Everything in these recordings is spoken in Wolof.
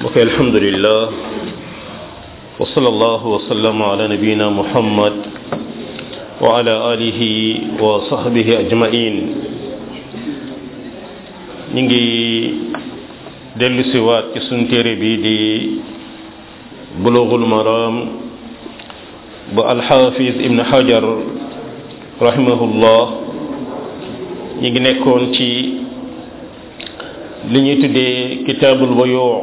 mbokk alhamdulillah wa sallallahu wa sallam ala nabiyina muhammad wa ala alihi wa sahbihi ajmain ñu ngi dellu si waat ci suñ téere bi di bulughul maram bu alxaafis ibn hajar rahimahullah ñu ngi nekkoon ci li ñuy tuddee kitaabul bayoo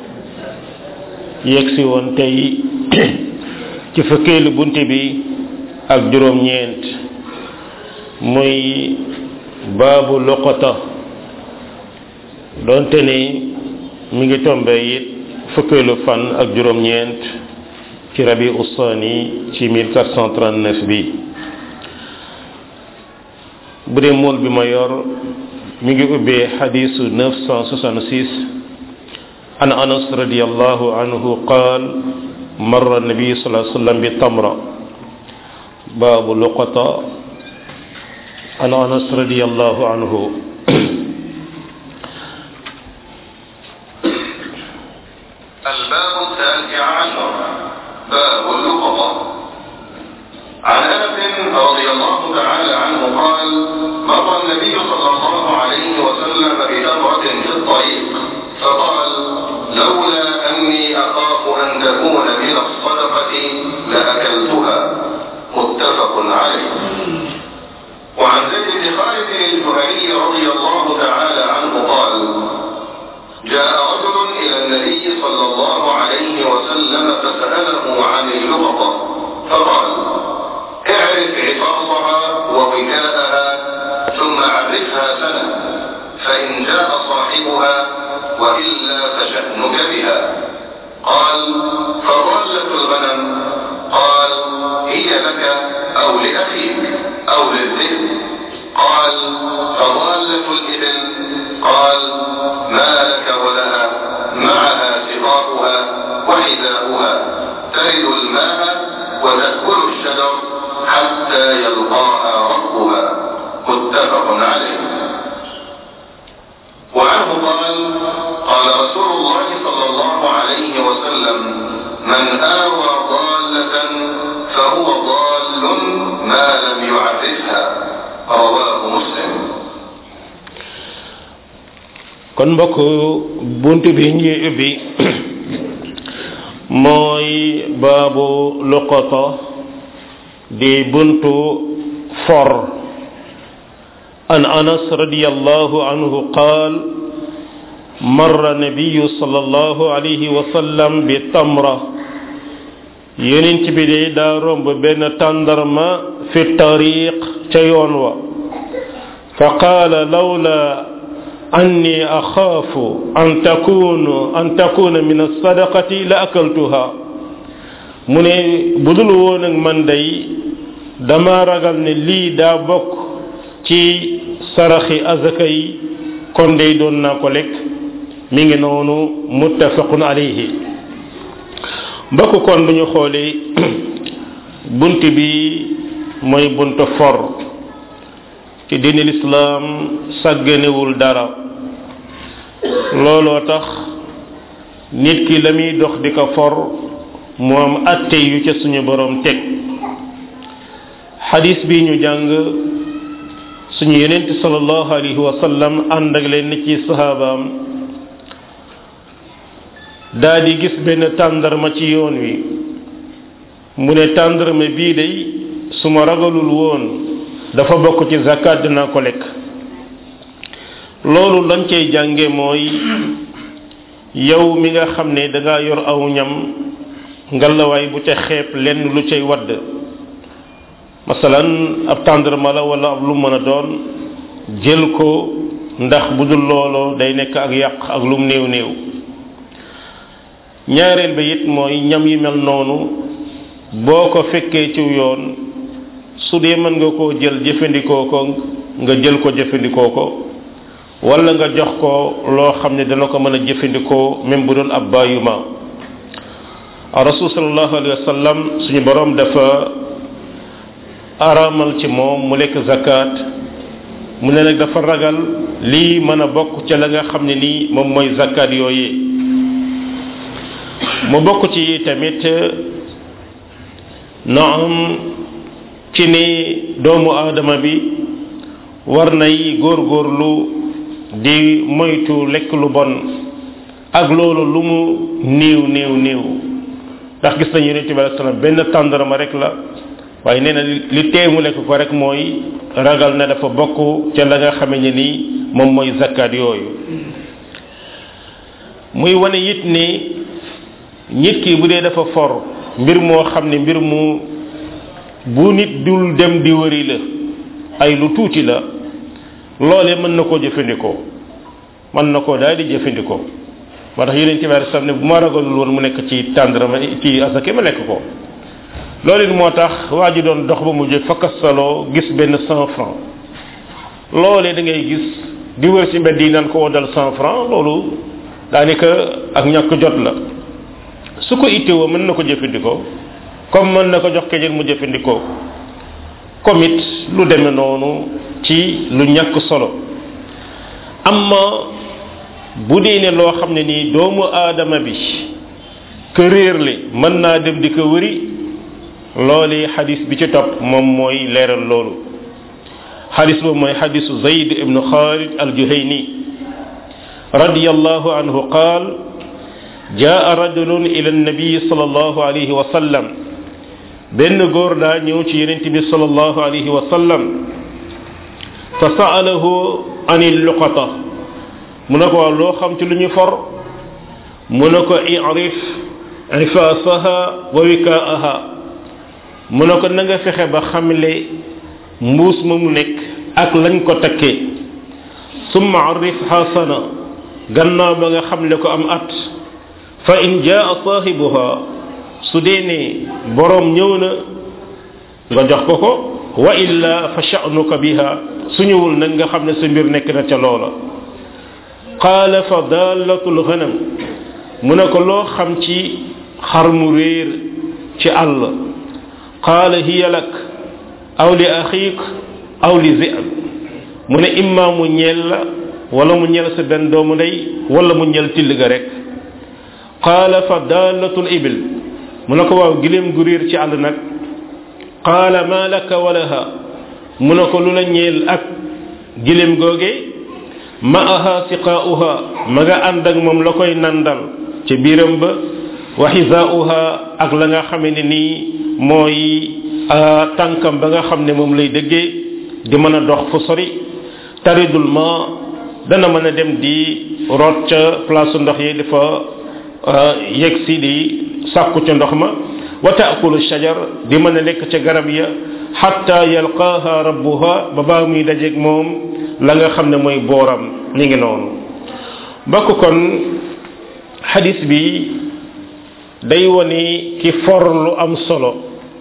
yegsi woon tey ci fukkeelu bunte bi ak juróom-ñeent muy baabu loqota doonte ni mi ngi tombe it fukkeelu fan ak juróom-ñeent ci rabi ussaani ci 1439 bi bu dee mool bi ma yor mi ngi ubbee xadisu 966 an anas radiallahu anhu qaal marra nabi sallallahu alayhi wasallam bi tamra baabu luqata an anas radiallahu anhu الباب التاسع عشر باب اللقطة عن انس رضي الله تعالى عنه قال مر النبي صلى الله عليه وسلم بتمرة في الطريق فقال لولا اني اخاف ان تكون من الصدقة لاكلتها متفق عليه وعن زيد بن خالد الجهني رضي الله تعالى عنه قال جاء رجل الى النبي صلى الله عليه وسلم فسأله عن اللقطة فقال اعرف عطاسها ووكاءها ثم عرفها سنة فإن جاء صاحبها وإلا فشأنك بها قال فضالة الغنم قال هي لك أو لأخيك أو للذئب قال فضالة الإبل قال ما لك ولها معها سقاؤها وحذاؤها ترد الماء وتأكل الشجر حتى يلقاها ربها متفق عليه وعنه قال قال رسول الله صلى الله عليه وسلم من آوى ضالة فهو ضال ما لم يعرفها رواه مسلم kon mbokk bunt bi ñuy ubbi mooy baabu luqata di buntu for an anas radiyallahu anhu qaal marra nabiyu sallallahu alayhi wa sallam bi tamra yonent bi de daa romb benn tàndarma fi tariq ca yoon wa fa qaala lawla anni axaafu an takunu an takuna min alsadaqati la akaltuha mu ne budul woon ak man day dama ragal ne lii daa bokk ci saraxi azaka yi kon day doon naa ko lekk mi ngi noonu muttafaqun alayhi mbokk kon bu ñu xoolee bunt bi mooy bunt for ci diini lislaam sàgganewul dara looloo tax nit ki la muy dox di ko for mu am atte yu ca suñu borom teg xadis bi ñu jàng suñu yonent sallallahu alayhi wa sallam ànd ak leen ci sahabaam daa di gis benn tàndarma ci yoon wi mu ne tàndarma bii day su ma ragalul woon dafa bokk ci zakat dina ko lekk loolu lañ cay jànge mooy yow mi nga xam ne danga yor aw ñam ngalawaay bu ca xeeb lenn lu cay wadd masalan ab tàndarma la wala ab lu mën a doon jël ko ndax bu dul looloo day nekk ak yàq ak lum néew néew ñaareel ba it mooy ñam yi mel noonu boo ko fekkee ci yoon su dee mën nga koo jël jëfandikoo ko nga jël ko jëfandikoo ko wala nga jox ko loo xam ne dana ko mën a jëfandikoo même bu doon ab bàyyuma rasul sallallahu alayhi wa sallam suñu borom dafa araamal ci moom mu lekk zakat mu ne nag dafa ragal lii mën a bokk ca la nga xam ne nii moom mooy zakat yooyee mu bokk ci tamit na am ci ni doomu aadama bi war nay góorgóorlu di moytu lekk lu bon ak loolu lu mu néew néew néew ndax gis nañu yonente bi alei salaam benn tàndarama rek la waaye nee na li tee mu lekk ko rek mooy ragal na dafa bokk ca la nga xame ne ni moom mooy zakkaat yooyu muy wane it ni nit ki bu dee dafa for mbir moo xam ne mbir mu bu nit dul dem di wëri la ay lu tuuti la loolee mën na koo jëfandikoo mën na koo daal di jëfandikoo moo tax yeneen tibaar sam ne bu ma ragalul woon mu nekk ci tàndarama ci asake ma lekk ko loolu it moo tax waa ji doon dox ba mu jëg fakkasaloo gis benn cent franc loolee da ngay gis di wër ci mbedd yi naan ko woddal cent franc loolu daanaka ak ñàkk jot la su ko ittewoo mën na ko jëfandikoo comme mën na ko jox keneen mu jëfandikoo comme it lu demee noonu ci lu ñàkk solo amma bu dee ne loo xam ne nii doomu aadama bi ka réerle mën naa dem di ko wëri loolu xadis bi ci topp moom mooy leeral loolu xadis boobu mooy xadisu zayd ibnu xaalid aljuhayni radiyallahu anhu qaal jaa rajulun ila annabiyi sallallahu alayhi wa sallam benn góor daa ñëw ci yenente bi sallallahu alayhi wa sallam fa saalahu an luqata mu ne ko waaw loo xam ci lu ñu for mu ne ko irif ifaasaha wa wikaaha mu ne ko na nga fexe ba xamle mbuus ma mu nekk ak lañ ko takkee summa arif xasana gannaaw ba nga xamle ko am at fa in jaa saahibuha su dee ne boroom ñëw na nga jox ko ko wa illa fa sha'nuka biha su ñëwul nag nga xam ne sa mbir nekk na ca loola qaala fa dallatul ghanam mu ne ko loo xam ci xar mu réer ci àll qaala hiya lak aw li axiik aw li zi'b mu ne imma mu ñeel la wala mu ñeel sa benn doomu ndey wala mu ñeel till ga rek qaala fa dallatul ibil mu ne ko waaw gileem gu réer ci àll nag qaala ma laka walaha mu ne ko lu la ñeel ak gileem googe ma'aha siqaa'uha ma nga ànd ak moom la koy nandal ca biiram ba wa xisaa'uha ak la nga xame ne nii mooy tànkam ba nga xam ne moom lay dëggee di mën a dox fu sori taridul ma dana mën a dem di root ca place ndox yi dafa yegg si di sàkku ca ndox ma wa taakulu shajar di mën a lekk ca garab ya xatta yalqaaha rabbuha ba baa muy dajeeg moom la nga xam ne mooy booram mi ngi noonu bokk kon xadis bi day woni ki for lu am solo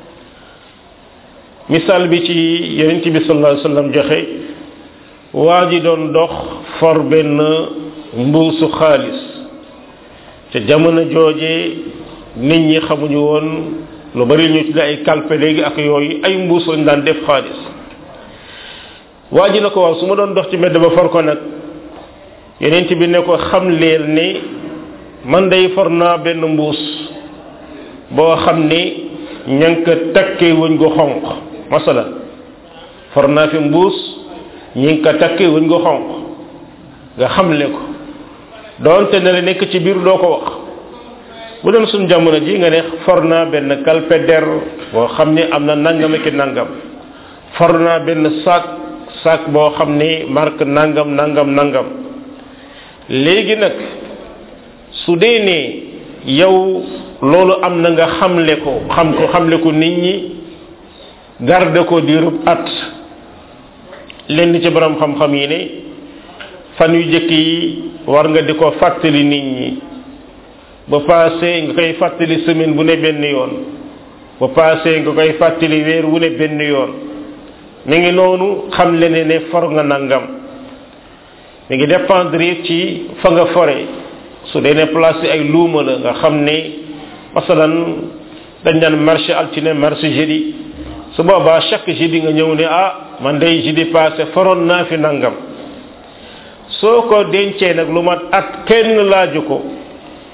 misaal bi ci yonent bi sallallahu alayhi wasallam joxe waa ji doon dox for benn mbuusu xaalis te jamono jooje nit ñi xamuñu woon lu bari ñu tudde ay kalpe léegi ak yooyu ay mbuus lañ daan def xaalis waa ji na ko waaw su ma doon dox ci mbedd ba for ko nag yeneen bi ne ko xam leel ni man day for naa benn mbuus boo xam ni ña ngi ko takkee wëñ gu xonq masala for naa fi mbuus ñi ngi ko takkee wëñ gu xonq nga xamle ko doonte ne la nekk ci biir doo ko wax bu doon suñ jamono ji nga ne for naa benn kalpe der boo xam ni am na nangam ki nangam for naa benn sac sac boo xam ni marque nangam nangam nangam léegi nag su dee ne yow loolu am na nga xamle ko xam ko xamle ko nit ñi garde ko diirub at lenn ci borom xam-xam yi ne fan yu jëkk yi war nga di ko fàttali nit ñi ba passé nga koy fàttali semaine bu ne benn yoon ba passé nga koy fàttali weer wu ne benn yoon mi ngi noonu xam le ne ne for nga nangam mi ngi dépendre ci fa nga fore su dee ne place ay luuma la nga xam ne masalan dañ daan marché altine marché jeudi su boobaa chaque jeudi nga ñëw ne ah man day jeudi passé foroon naa fi nangam soo ko dencee nag lu mat at kenn laaju ko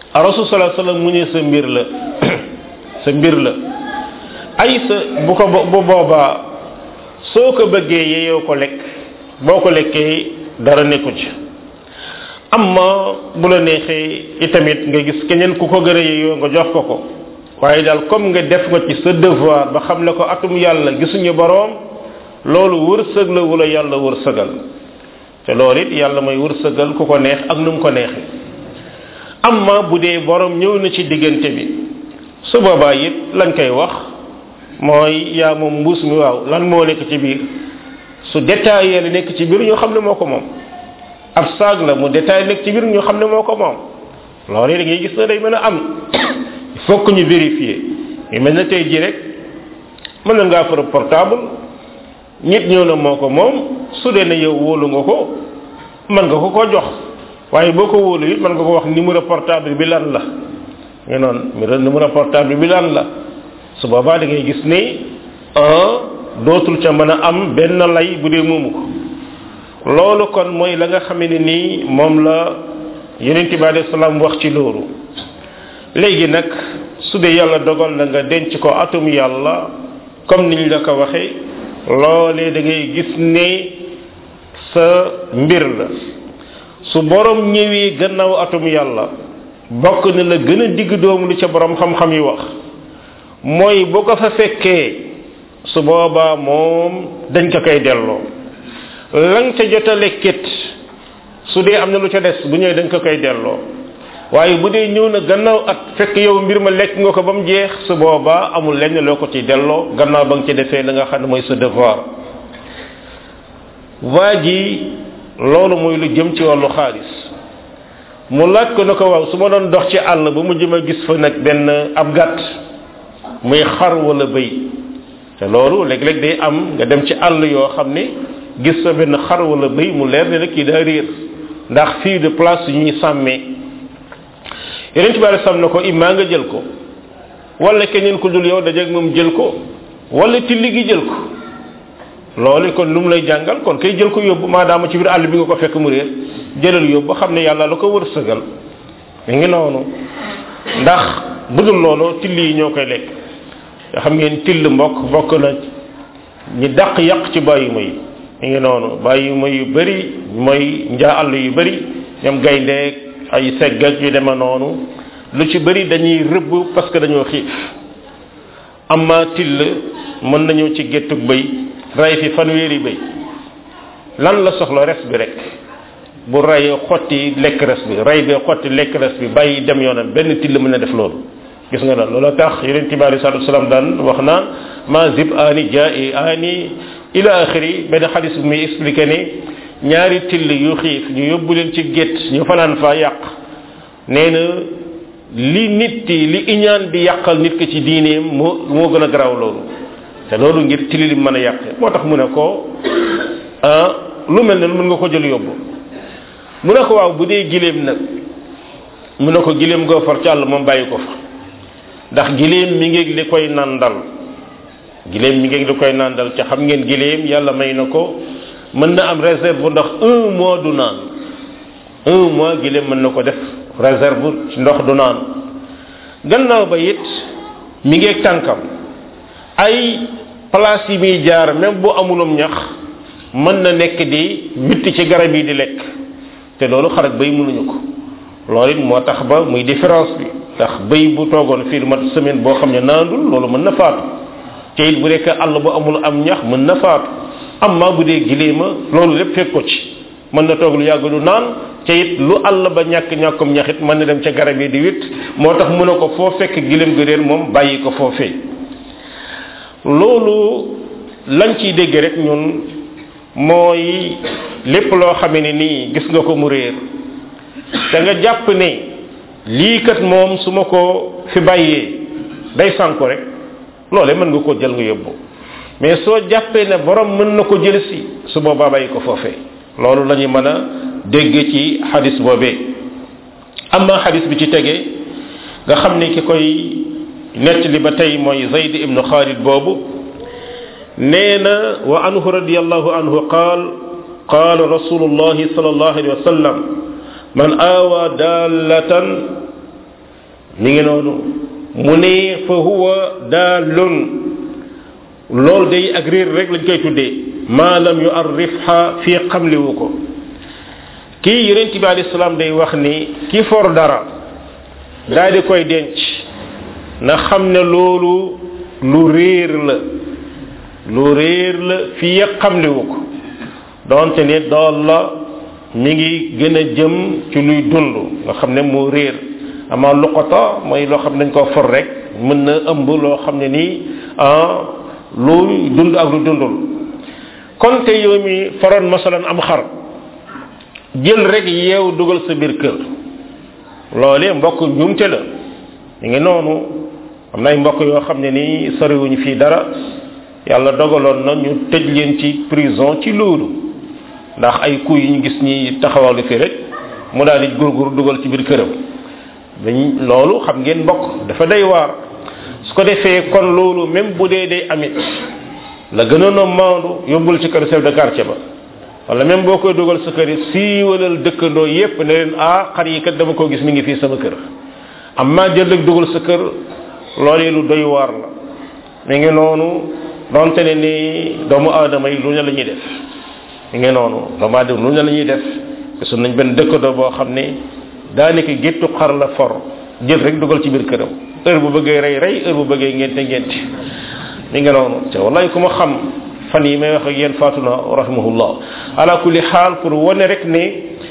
a rasul sallallahu alayhi wasallam mu ne sa mbir la sa mbir la ay sa bu ko bu boobaa soo ko bëggee yeyoo ko lekk boo ko lekkee dara nekku ci amma bu la neexee itamit nga gis keneen ku ko gën a yeyoo nga jox ko ko waaye daal comme nga def nga ci sa devoir ba xam ne ko atum yàlla gisuñu boroom loolu wërsëg la wala yàlla wërsëgal te loolu it yàlla mooy wërsëgal ku ko neex ak nu mu ko neexee amma bu dee boroom ñëw na ci diggante bi su boobaa it lañ koy wax mooy yaa moom mbuus mi waaw lan moo nekk ci biir su détaillé la nekk ci biir ñoo xam ne moo ko moom ab saag la mu détaillé nekk ci biir ñoo xam ne moo ko moom loolu da ngay gis na day mën a am il faut que ñu vérifier yu mel na tey ji rek mën na ngaa fara portable nit ñëw na moo ko moom su dee ne yow wóolu nga ko mën nga ko ko jox waaye boo ko wóolu it mën nga ko wax numéro portable bi lan la nga noonu numéro portable bi lan la su boobaa da ngay gis ni un dootul ca mën a am benn lay bu dee moomu ko loolu kon mooy la nga xam ne nii moom la yonente bi alayhi salaam wax ci loolu léegi nag su dee yàlla dogal na nga denc ko atum yàlla comme niñ la ko waxee loolee da ngay gis ne sa mbir la su borom ñëwee gannaaw atum yàlla bokk na la gën a digg doomu lu ca borom xam-xam yi wax mooy bu ko fa fekkee su boobaa moom dañ ko koy delloo lang ca jot a lekkit su dee am na lu ca des bu ñëwee dañ ko koy delloo waaye bu dee ñëw na gannaaw at fekk yow mbir ma lekk nga ko ba mu jeex su boobaa amul lenn loo ko ci delloo gannaaw ba nga ci defee la nga xam ne mooy sa devoir waa ji loolu mooy lu jëm ci wàllu xaalis mu laaj ko na ko waaw su ma doon dox ci àll ba mu jëm a gis fa nag benn ab gàtt muy xar wala bëy te loolu léeg-léeg day am nga dem ci àll yoo xam ne gis fa benn xar wala bëy mu leer ne nag kii daa réer ndax fii de place yu ñuy sàmmee yeneen ci bari sam na ko immaa nga jël ko wala keneen ku dul yow dajeeg moom jël ko wala tilli gi jël ko loolu kon lu mu lay jàngal kon kay jël ko yóbbu maadaama ci biir àll bi nga ko fekk mu réer jëlal yóbbu xam ne yàlla la ko wërsëgal mi ngi noonu ndax bu dul loolu till yi ñoo koy lekk nga xam ngeen till mbokk bokk na ñi dàq yàq ci bàyyi ma yi mi ngi noonu bàyyi ma yu bëri mooy njaa àll yu bëri ñoom gayndeeg ay segg ak yu deme noonu lu ci bëri dañuy rëbb parce que dañoo xiif amma till mën nañu ci géttug bëy ray fi fanweeri bëy lan la soxla res bi rek bu rayee xotti lekk res bi ray bi xotti lekk res bi bàyyi dem yoonam benn till mën na def loolu gis nga daal loolu tax yonent bi alei salatu wasalam daan wax naan ma zib ani jai ani ila axiri benn xadis bu muy expliqué ne ñaari till yu xiif ñu yóbbu leen ci gétt ñu fanaan fa yàq nee na li nit ki li iñaan di yàqal nit ki ci diineem moo moo gën a garaaw loolu te loolu ngir tili li mën a yàqe moo tax mu ne ko ah lu mel ne mën nga ko jël yóbbu mu ne ko waaw bu dee gileem nag mu ne ko gileem goo far ci àll moom bàyyi ko fa ndax gileem mi ngi li koy nandal gileem mi ngi li koy nandal ca xam ngeen gileem yàlla may na ko mën na am réserve bu ndax un mois du naan un mois gileem mën na ko def réserve ci ndox du naan gannaaw ba it mi ngi tànkam ay place yi muy jaar même bu amulum ñax mën na nekk di witti ci garab yi di lekk te loolu xarak bay mënuñu ko loolu it moo tax ba muy différence bi ndax bëy bu toogoon fii mat semaine boo xam ne naandul loolu mën na faatu te it bu rekk àll bu amul am ñax mën na faatu amma bu dee gileema loolu lépp fekk ko ci mën na toog lu yàgg du naan te it lu àll ba ñàkk ñàkkum ñaxit mën na dem ca garab yi di witt moo tax mu ne ko foo fekk gileem ga réer moom bàyyi ko foofee loolu lañ ciy dégg rek ñun mooy lépp loo xamee ne nii gis nga ko mu réer te nga jàpp ne lii kat moom su ma ko fi bàyyee day sànku rek loole mën nga ko jël nga yóbbu mais soo jàppee ne borom mën na ko jël si su boobaa bàyyi ko foofee loolu la ñu mën a dégg ci xadis boobee amma xadis bi ci tegee nga xam ne ki koy nettali ba tey mooy zayd ibnu xaalid boobu nee na wa anhu radiallahu anhu qaal qaala rasulullahi sal allahu alayhi wa sallam man aawa daalatan mi ngi noonu mu ne fa huwa daalun loolu day ak réer rek lañ koy tuddee maa lam yu arrifha fii xamliwu ko kii yonent bi alayhi salaam day wax ni ki for dara daal di koy denc na xam ne loolu lu réer la lu réer la fii xamliwu ko donte ne dool la mi ngi gën a jëm ci luy dund nga xam ne moo réer amaa luqata mooy loo xam ne dañ koo for rek mën na ëmb loo xam ne nii lu dund ak lu dundul kon te yow mi faroon masalan am xar jël rek yeew dugal sa biir kër loolee mbokk njuumte la ñu ngi noonu am na ay mbokk yoo xam ne nii soriwuñu fii dara yàlla dogaloon na ñu tëj leen ci prison ci loolu ndax ay coups yi ñu gis ñi taxawal fii rek mu daal di gurgur dugal ci biir këram dañ loolu xam ngeen mbokk dafa day waar su ko defee kon loolu même bu dee day amit la gënoon a maandu yóbbul ci kër chef de quartier ba wala même boo koy dugal sa kër yi siiwalal dëkkandoo yépp ne leen ah xar yi kat dama ko gis mi ngi fii sama kër am maa jël rek dugal sa kër loolu lu doy waar la mi ngi noonu donte ne ni doomu aadama yi lu ne la ñuy def mi ngi noonu doomu aadama lu ne la ñuy def gisoon nañ benn dëkkandoo boo xam ne daanaka géttu xar la for jël rek dugal ci biir këram heure bu bëggee rey rey heure bu bëggee ngente ngente mi ngi noonu te wallahi ku ma xam fan yi may wax ak yéen faatuna rahimahullah ala kulli xaal pour wane rek ne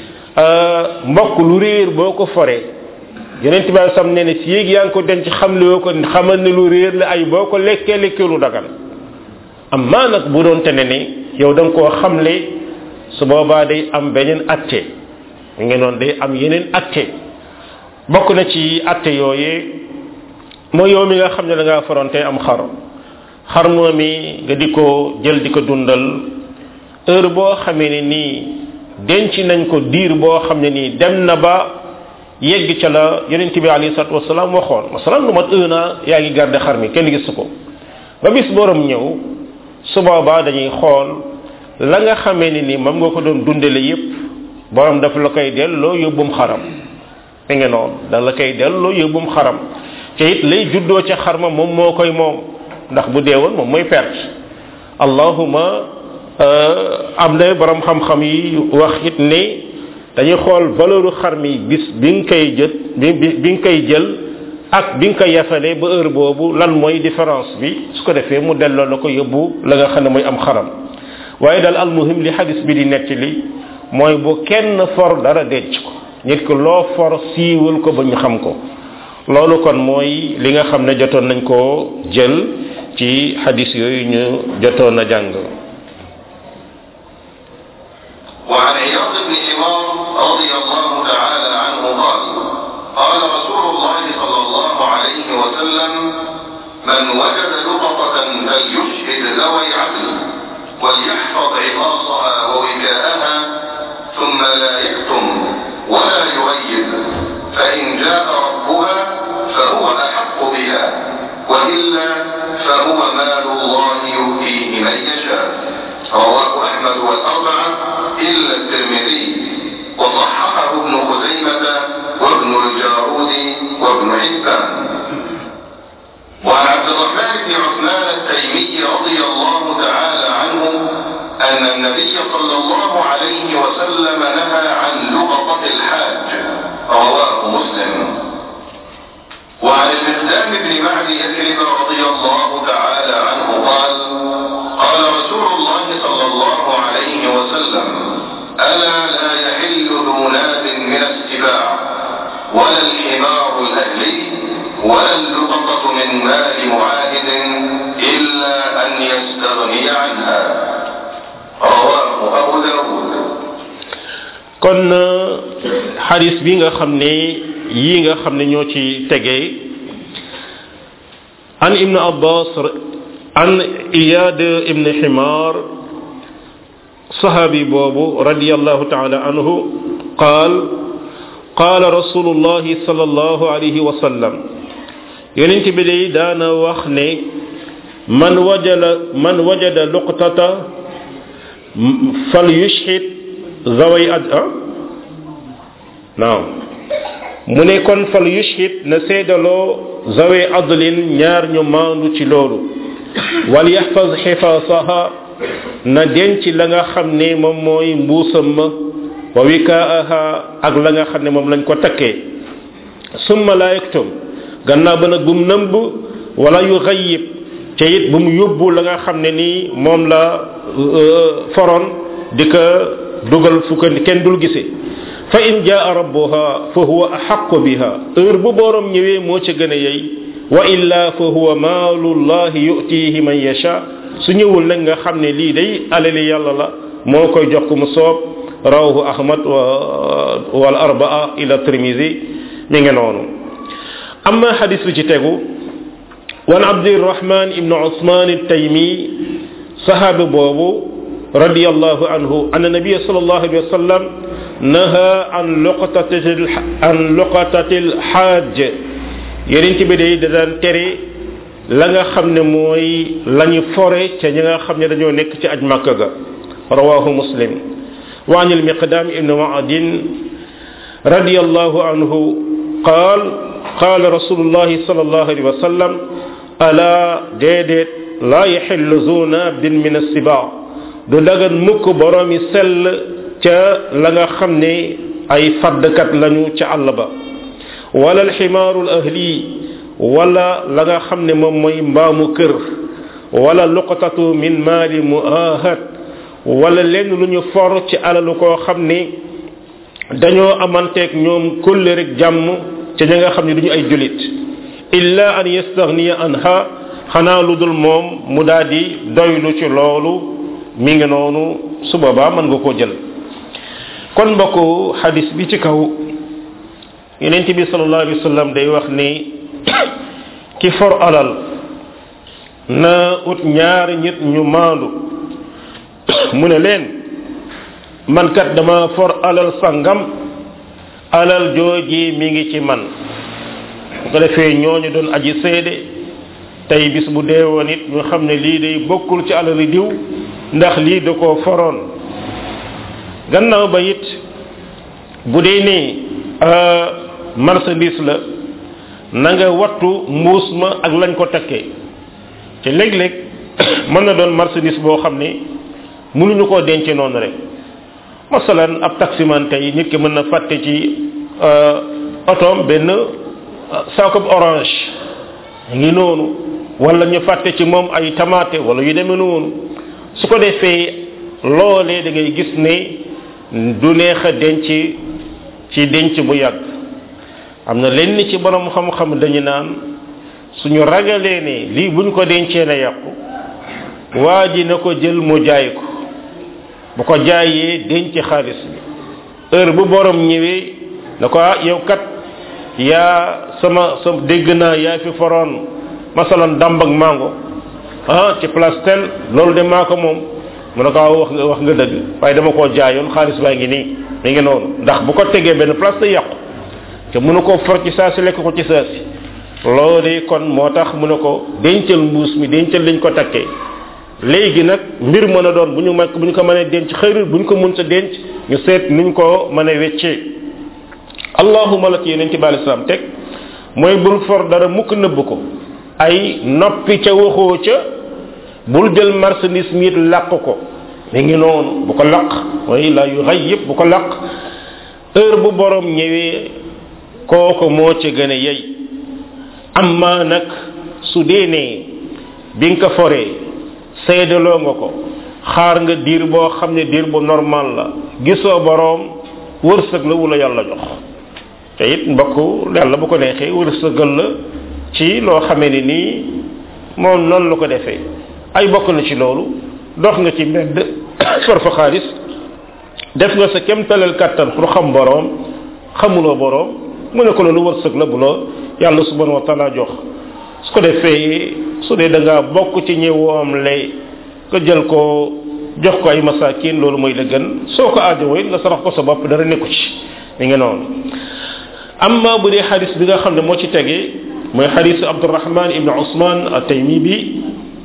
mbokk lu réer boo ko foree yeneen tubaab sam ne ne si yéeg yaa ngi ko denc xam li ko xamal ne lu réer la ay boo ko lekkee lekkee lu dagan am maa nag bu doon te ne ni yow da nga koo xamle su boobaa day am beneen atte mi ngi noonu day am yeneen atte bokk na ci atte yooyee mooy yow mi nga xam ne da ngaa faronte am xar xar moomi nga di ko jël di ko dundal heure boo xamee ne nii denc nañ ko diir boo xam ne nii dem na ba yegg ca la yonent bi alayhi salatu wasalaam waxoon masalan lu mat un an yaa ngi garde xar mi kenn gisu ko ba bis borom ñëw su boobaa dañuy xool la nga xamee ne nii moom nga ko doon dundale yépp borom dafa la koy delloo yóbbum xaram da nga noonu da la koy delloo yóbbum xaram te it lay juddoo ca xar ma moom moo koy moom ndax bu deewoon moom mooy perte allahuma am na borom xam-xam yi wax it ne dañuy xool valeuru xar mi bis bi nga koy jët bi bi nga koy jël ak bi nga koy yafalee ba heure boobu lan mooy différence bi su ko defee mu delloo la ko yóbbu la nga xam ne mooy am xaram waaye daal almuhim li xadis bi di nettali mooy bu kenn for dara denc ko nit ko loo for siiwal ko ba ñu xam ko loolu kon mooy li nga xam ne jotoon nañ koo jël ci xadis yooyu ñu jotoon a jàng وعن عياض بن حمار رضي الله تعالى عنه قال قال رسول الله صلى الله عليه وسلم من وجد لقطة فليشهد ذوي عدل وليحفظ عقاصها ووكاءها ثم لا يكتم ولا يغيب فإن جاء ربها فهو أحق بها وإلا فهو مال الله يؤتيه من يشاء رواه أحمد والأربعة إلا الترمذي وصححه ابن خزيمة وابن الجارود وابن حبان وعن عبد الرحمن بن عثمان التيمي رضي الله تعالى عنه أن النبي صلى الله عليه وسلم نهى عن لقطة الحاج رواه مسلم وعن المقدام بن معدي يثرب رضي الله تعالى عنه قال قال رسول الله صلى الله عليه وسلم ألا لا يحل ذو ناب من السباع ولا الحمار الأهلي ولا اللقطة من مال معاهد إلا أن يستغني عنها رواه أبو داود kon xadis bi nga xam ne yii nga xam ne ñoo ci tegee an ibn abbas an iyad ibn himar sahabi boobu radiallahu taala anhu qaal qaala rasulullahi sallallahu alayhi wa sallam yonent bi day daana wax ne man wajada man wajada luqtata fal yushhid zaway ad ah naam mu ne kon fal yushhid na seedaloo zawe adlin ñaar ñu maandu ci loolu wal yaxfaz xifaasaha na denc la nga xam ne moom mooy mbuusam ma wa wikaaha ak la nga xam ne moom lañ ko takkee summa la yaktum gannaaw ba nag bu mu nëmb wala yu xayib te it bu mu yóbbu la nga xam ne nii moom la foroon di ko dugal fu ko kenn dul gisee fa in jaa rabbuha fa huwa axaqu biha heure bu borom ñëwee moo ca gën a yey wa illa fa huwa maalullahi yutihi man yasha su ñëwul nag nga xam ne lii day alali yàlla la moo koy jox ko mu soob rawahu ahmad wa wal arbaa ila tirmisi mi ngi noonu amma xadis bi ci tegu wan abdirahman ibnu usman التيمي صحابي بوبو رضي الله عنه أن النبي صلى الله عليه وسلم نهى عن لقطة عن لقطة الحاج يرنت بدي دان تري la nga xam ne mooy lañu fore ca ñi nga xam ne dañoo nekk ci aj makka ga rawahu muslim wa an almiqdam ibn ma'adin radiyallahu anhu قال قال رسول الله صلى الله عليه وسلم ألا ديدت لا يحل ذو ناب من السباع du dagan mukk boroomi sell ca la nga xam ne ay faddkat lañu ca àll ba wala alximaaru ahli wala la nga xam ne moom mooy mbaamu kër wala luqatatu min maali muahad wala lenn lu ñu for ci alalu koo xam ne dañoo amanteeg ñoom kulle rek jàmm ca ña nga xam ne duñu ay julit illa an yastaghniya anha xanaa lu dul moom mu daal di doylu ci loolu mi ngi noonu su boobaa mën nga koo jël kon mbokku xadis bi ci kaw yonent bi sallallahu alayhi wa sallam day wax ni ki for alal na ut ñaari nit ñu maandu mu ne leen man kat dama for alal sangam alal jooji mi ngi ci man bu ko defee ñooñu doon aji seede tey bis bu deewoon it ñu xam ne lii day bokkul ci alali diw ndax lii da koo foroon gannaaw ba it bu dee ni marchandise la na nga wattu mbuus ma ak lañ ko takkee te léeg-léeg mën na doon marchandise boo xam ne mënuñu koo denc noonu rek masalan ab taximan tey nit ki mën na fàtte ci otoom benn saako orange ngi noonu wala ñu fàtte ci moom ay tamaate wala yu demee noonu su ko defee loolee da ngay gis ne du neex a denc ci denc bu yàgg am na lenn ci borom xam-xam dañu naan suñu ragalee ne lii buñ ko dencee na yàqu waa ji na ko jël mu jaay ko bu ko jaayee denc xaalis bi heure bu borom ñëwee na ko ah yow kat yaa sama sa dégg naa yaa fi foroon masalan damb ak mango ah ci place tel loolu de maa ko moom mu ne ko wax nga wax nga dëgg waaye dama koo jaayoon xaalis baa ngi nii mi ngi noonu ndax bu ko tegee benn place day yàqu te mënu koo for ci saa si lekk ko ci saa si loolu kon moo tax mu ne ko dencal mbuus mi dencal liñ ko takkee léegi nag mbir mën a doon bu ñu mag bu ñu ko mënee denc xëyrul bu ñu ko mën sa denc ñu seet nuñ ko mën a weccee allahuma la ci yeneen ci bàyyi islam teg mooy bul for dara mukk nëbb ko ay noppi ca waxoo ca bul jël marchandise mi làq ko mi ngi noonu bu ko laq mooy la yu xay yëpp bu ko laq heure bu borom ñëwee kooko moo ca gën a yey amma nag su dee nee bi nga ko foree seedaloo nga ko xaar nga diir boo xam ne diir bu normal la gisoo boroom wërsëg la wula yàlla jox te it mbokk yàlla bu ko neexee wërsëgal la ci loo xamee ni nii moom noonu la ko defee ay bokk na ci loolu dox nga ci mbedd for fa xaalis def nga sa kem talal kàttan pour xam boroom xamuloo boroom mu ne ko loolu wërsëg la bu la yàlla subhanahu wa taala jox su ko defee su dee da ngaa bokk ci ñëwoom lay nga jël ko jox ko ay masakin loolu mooy la gën soo ko aajowoo it nga sarax ko sa bopp dara nekku ci mi ngi noonu amma bu dee xadis bi nga xam ne moo ci tegee mooy xadis abdurahman ibn usman ataymi bi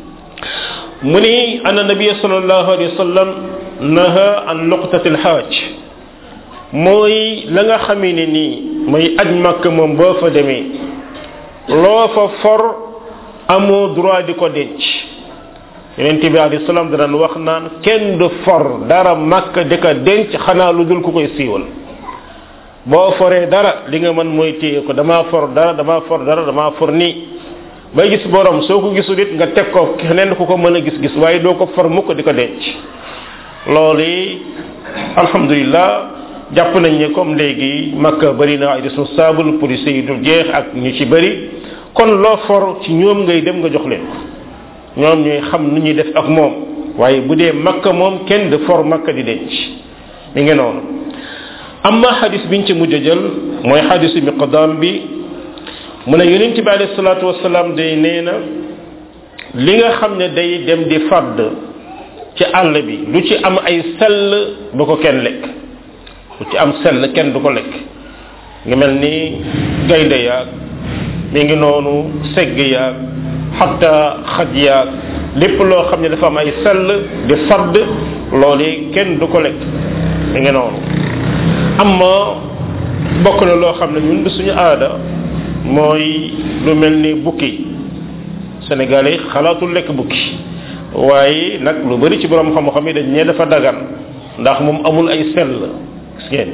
mu ni anna nabiya sallallahu alayhi wa sallam naha an luqtati alxaaj mooy la nga xamee ne nii mooy aj màkk moom boo fa demee loo fa for amoo droit di ko denc yonente bi alayhi salaam daan wax naan kenn du for dara màkk di ko denc xanaa lu dul ku koy siiwal boo foree dara li nga mën mooy téye ko damaa for dara damaa for dara damaa for nii bay gis borom soo ko gisul it nga teg ko keneen ku ko mën a gis-gis waaye doo ko for mukk di ko denc loolu alhamdulilah jàpp nañ ne comme léegi makka bëri na ay responsable police yi du jeex ak ñu ci bëri kon loo for ci ñoom ngay dem nga jox leen ko ñoom ñooy xam nu ñuy def ak moom waaye bu dee makka moom kenn de for makka di denc mi ngi noonu amma xadis biñ ci mujj a jël mooy xadisu miqdam bi mu ne yonent bi alayhi salaatu wasalaam day nee na li nga xam ne day dem di fàdd ci àll bi lu ci am ay sell bu ko kenn lekk lu ci am sell kenn du ko lekk nga mel ni gaynde yaag mi ngi noonu segg yaag xatta xaj yaag lépp loo xam ne dafa am ay sell di fadd loolu kenn du ko lekk mi ngi noonu amma bokk na loo xam ne ñun du suñu aada mooy lu mel ni bukki sénégalais xalaatul lekk bukki waaye nag lu bari ci borom xam-xam yi dañ ne dafa dagan ndax moom amul ay sell gis ngeen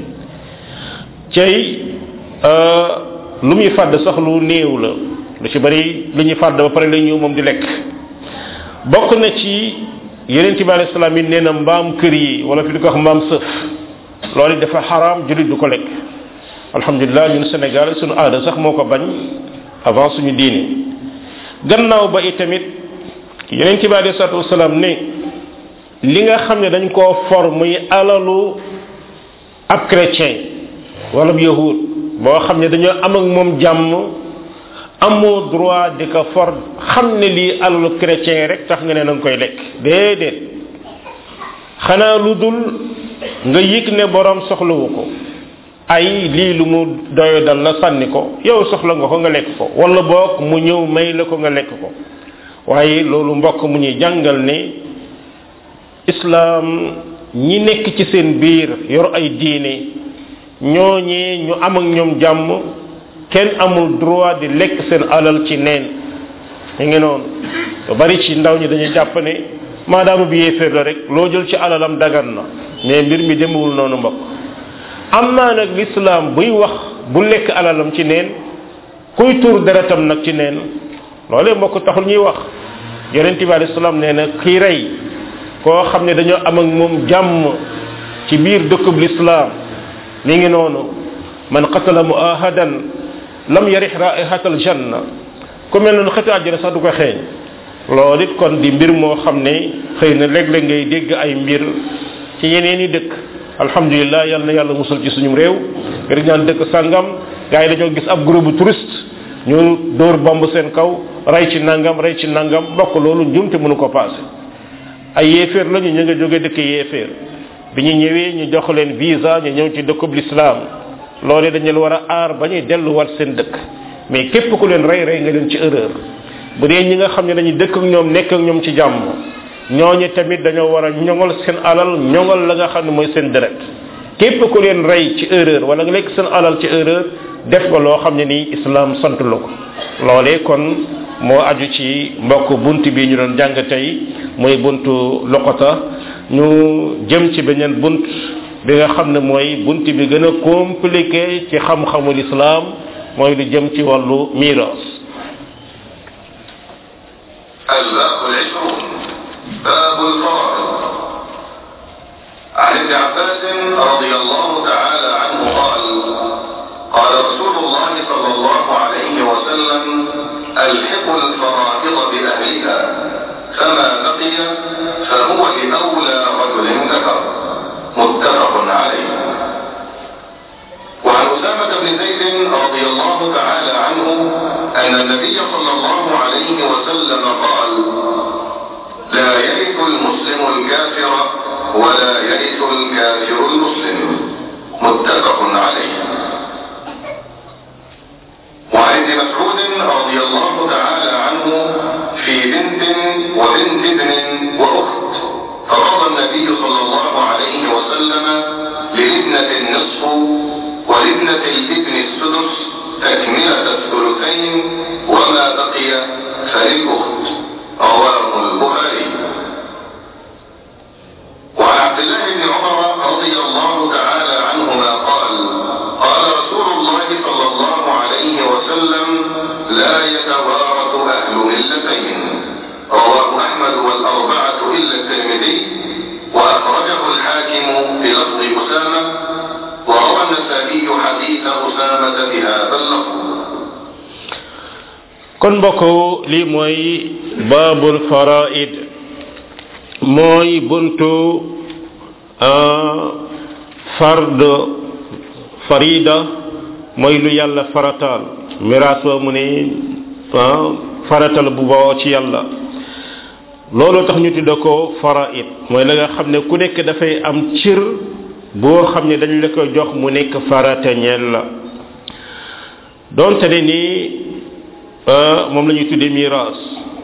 cey lu muy fàdd sax lu néew la lu ci bari lu ñuy fàdd ba pare la ñëw moom di lekk bokk na ci yeneen ci bi alayhi salaam yi nee na mbaam kër yi wala fi di ko wax mbaam sëf loolu dafa xaraam jullit du ko lekk alhamdulilah ñun Sénégal suñu aada sax moo ko bañ avant suñu diine gannaaw ba itamit yeneen ci bi alayhi salaatu wasalaam ne li nga xam ne dañ koo for muy alalu ab chrétien wala bu yahud boo xam ne dañoo am ak moom jàmm amoo droit di ko for xam ne lii alalu chrétien rek tax nga ne na nga koy lekk déedéet xanaa lu dul nga yëg ne borom soxlawu ko ay lii lu mu doyo dal la sànni ko yow soxla nga ko nga lekk ko wala boog mu ñëw may la ko nga lekk ko waaye loolu mbokk mu ñuy jàngal ne islaam ñi nekk ci seen biir yor ay diine ñooñee ñu am ak ñoom jàmm kenn amul droit di lekk seen alal ci neen mi ngi noonu lu bari ci ndaw ñi dañuy jàpp ne maadaama bi yéeféer la rek loo jël ci alalam dagan na mais mbir mi demewul noonu mbokk am naa nag lislaam buy wax bu lekk alalam ci neen kuy tuur deretam nag ci neen loolee mbokk taxul ñuy wax yonente bi alayhi salaam nee na kii rey koo xam ne dañoo am ak moom jàmm ci biir dëkkub lislaam mi ngi noonu man qatala muahadan lam yarix raihatal janna ku mel noonu xetu àjjana sax du ko xeeñ loolu it kon di mbir moo xam ne xëy na léeg-léeg ngay dégg ay mbir ci yeneen i dëkk alhamdulilah yal na yàlla musal ci suñu réew ngir ñaan dëkk sàngam gars yi dañoo gis ab groupe bu touriste ñu dóor bomb seen kaw rey ci nangam rey ci nangam bokk loolu njumte mënu ko passé ay yéeféer lañu ñu nga jóge dëkk yéeféer bi ñu ñëwee ñu jox leen visa ñu ñëw ci dëkkub l'islam loolu dañu leen war a aar ba ñuy delluwaat seen dëkk mais képp ku leen rey rey nga leen ci erreur bu dee ñi nga xam ne dañuy dëkk ak ñoom nekk ak ñoom ci jàmm ñooñu tamit dañoo war a ñoŋal seen alal ñoŋal la nga xam ne mooy seen deret képp ku leen rey ci erreur wala nga lekk seen alal ci erreur def nga loo xam ne nii islam sant la ko loolee kon moo aju ci mbokk bunt bi ñu doon jàng tey mooy buntu loqota ñu jëm ci beneen bunt bi nga xam ne mooy bunt bi gën a compliqué ci xam-xamul islam mooy lu jëm ci wàllu miiras الباب العشرون باب الفرائض عن ابن عباس رضي الله تعالى عنه قال قال رسول الله صلى الله عليه وسلم الحق الفرائض بأهلها فما بقي فهو لأولى رجل ذكر متفق عليه وعن أسامة بن زيد رضي الله تعالى عنه أن النبي صلى الله عليه وسلم قال لا يرث المسلم الكافر ولا يرث الكافر المسلم متفق عليه وعن ابن مسعود رضي الله تعالى عنه في بنت وبنت ابن واخت فقضى النبي صلى الله عليه وسلم للابنه النصف kon mbokk lii mooy baabul faraid mooy buntu fard farida mooy lu yàlla farataal miraas wa mu ne faratal bu bawoo ci yàlla loolu tax ñu tudda ko faraid mooy la nga xam ne ku nekk dafay am cir boo xam ne dañ la ko jox mu nekk farata ñeel la donte ne nii moom la ñuy tuddee miraas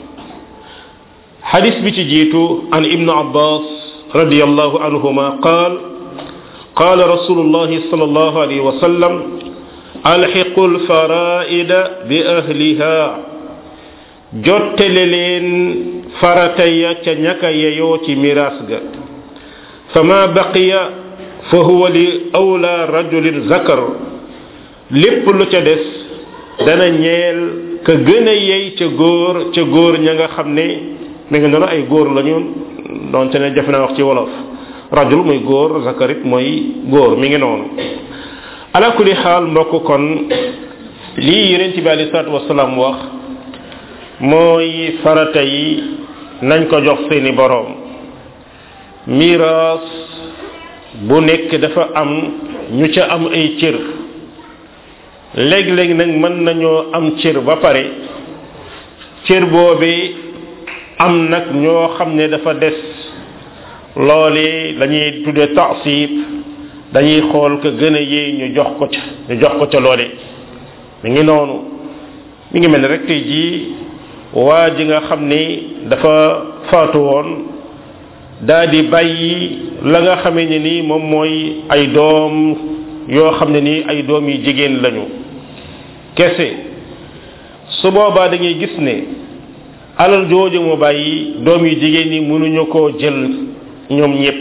xadis bi ci jiitu an ibnu abbas radiallahu anhuma qaal قال رسول الله صلى الله عليه وسلم الحقوا الفرائد بأهلها jottale leen farata ya ca ñaka yeyoo ci miraas ga fama baqiya fa huwa li awla rajulin zakar lépp lu ca des dana ñeel ka gën a yey ca góor ca góor ña nga xam ne mi nga noonu ay góor lañu donte ne jafe na wax ci wolof rajul muy góor zakarit mooy góor mi ngi noonu ala kulli xaal mbokk kon lii yonent bi alei salatu wasalaam wax mooy farata yi nañ ko jox seeni boroom miraas bu nekk dafa am ñu ca am ay cër léeg-léeg nag mën nañoo am cër ba pare cër boobi am nag ñoo xam ne dafa des loole lañuy tudde taasib dañuy xool ko gën a yee ñu jox ko ca ñu jox ko ca loole mi ngi noonu mi ngi mel ne rek tey jii waa ji nga xam ni dafa faatu woon daa di bàyyi la nga xamee ne nii moom mooy ay doom yoo xam ne nii ay doom yi jigéen lañu kese su boobaa da ngay gis ne alal jooju mu bàyyi doom yu jigéen yi mënuñu koo jël ñoom ñépp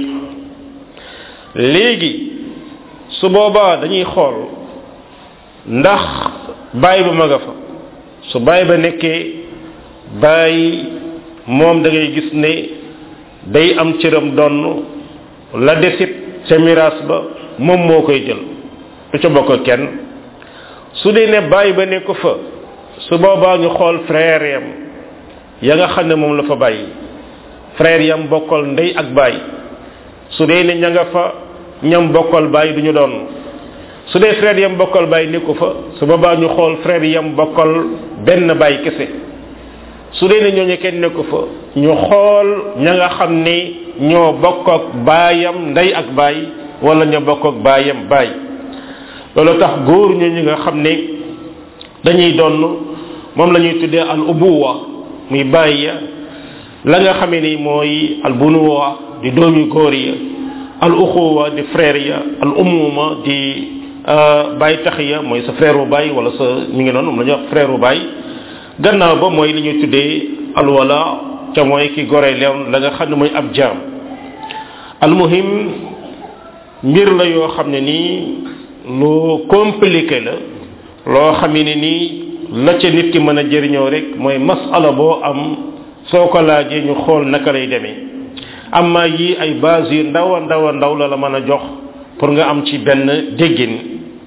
léegi su boobaa dañuy xool ndax bàyyi ba ma nga fa su bàyyi ba nekkee bàyyi moom da ngay gis ne day am cëram donn la desit ca miraas ba moom moo koy jël du ca bokk kenn su dee ne bàyyi ba nekk fa su boobaa ñu xool frère yam ya nga xam ne moom la fa bàyyi frère yam bokkal ndey ak bàyyi su dee ne ña nga fa ñam bokkal bàyyi du ñu doon su dee frère yam bokkal bàyyi nekku fa su boobaa ñu xool frère yam bokkal benn bàyyi kese su dee ne ñooñu kenn nekku fa ñu xool ña nga xam ne ñoo bokk ak baayam ndey ak baay wala ña bokk ak baayam baay loolu tax góor ñooñu nga xam ne dañuy donn moom la ñuy tuddee al ubuwa muy baay ya la nga xamee ni mooy al bunuwa di doomi góor ya al uxuwa di frère ya al umuma di baay tax ya mooy sa frère bu baay wala sa mi ngi noonu moom la ñuy wax frère bu baay gannaaw ba mooy li ñuy tuddee alwala ca mooy ki gore leen la nga xam ne mooy ab jaam almuhim mbir la yoo xam ne nii lu compliqué la loo xam ne nii la ca nit ki mën a jëriñoo rek mooy masala boo am soo ko laajee ñu xool naka lay demee amma yi ay base yu ndaw a ndaw a ndaw la la mën a jox pour nga am ci benn déggin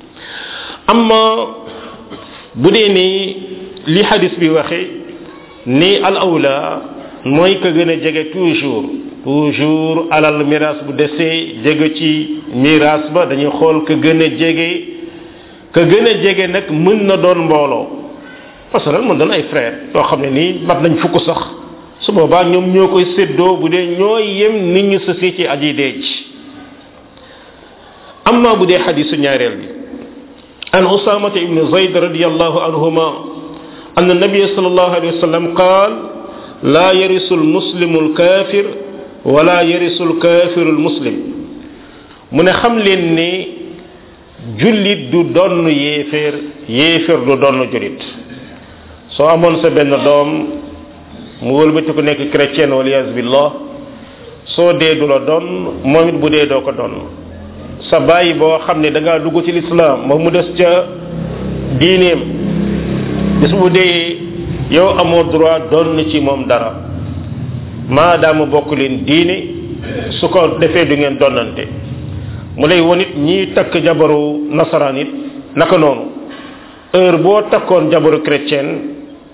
amma bu dee ni li hadis bi waxe ni al awla mooy ka gën a jege toujours toujours alal miraas bu desee jege ci miraas ba dañuy xool ka gën a jege ka gën a jege nag mën na doon mbooloo parce que mën doon ay frère yoo xam ne nii mat nañ fukk sax su boobaa ñoom ñoo koy séddoo bu dee ñoo yem nit ñu sësi ci aji deej amma bu dee xadisu ñaareel bi an usamata ibnu zayd radiallahu anhuma أن النبي صلى الله عليه وسلم قال لا يرث المسلم الكافر ولا يرث الكافر المسلم من خم لين ني جوليت دو دون ييفر ييفر دو دون جوليت سو امون سا بن دوم mu wëlbati ko nekk chrétien waliyas billah soo dee du la doon moom it bu dee doo ko doon sa bàyyi boo xam ne da ngaa dugg ci lislaam moom mu des ca diineem bis bu dee yow amoo droit doon ci moom dara maadaama bokk leen diine su ko defee du ngeen donnante mu lay won it ñiy takk jabaru nasaraan it naka noonu heure boo takkoon jabaru chrétien